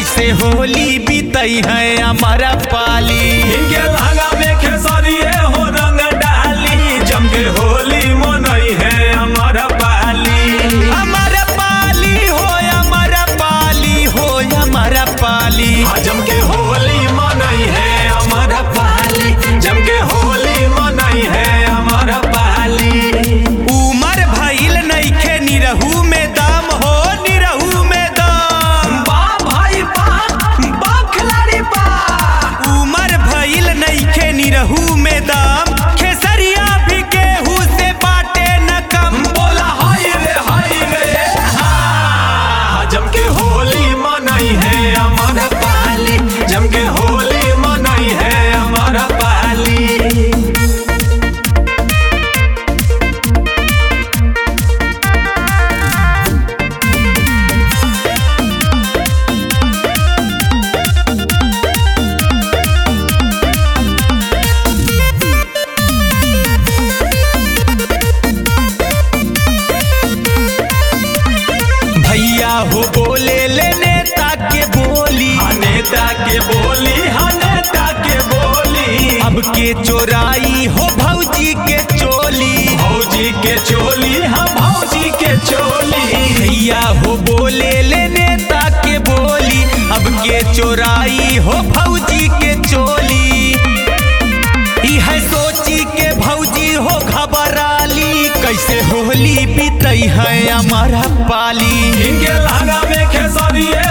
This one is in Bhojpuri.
कैसे होली बीतई है हमारा पाली इनके लहंगा में खेसरिए हो रंग डाली जम के होली मनई है अमर पाली हमारा पाली हो हमारा पाली हो हमारा पाली जम के होली मनई है अमर पाली जम के होली मनई है अमर पाली उमर भइल नइखे निरहू में दाम हो निरहू में दाम बा भाई बा बा खिलाड़ी बा उमर भइल नइखे निरहू में दाम खेसरिया भी केहू से बाटे न कम बोला हाय रे हाय रे हाँ जम के होली मनई है अमर पाली जम के होली मनई है अमर पाली भैया हो बोले ले नेता के बोली हाँ नेता के बोली हाँ नेता के बोली अब के चोराई हो भौजी के चोली भौजी के चोली हाँ भौजी के चोली भैया हो बोले ले नेता के बोली अब के चोराई हो भौजी के चोली ई है सोची के भौजी हो घबराली कैसे होली बीतई है हमारा पाली इनके लहंगा में खेसरिए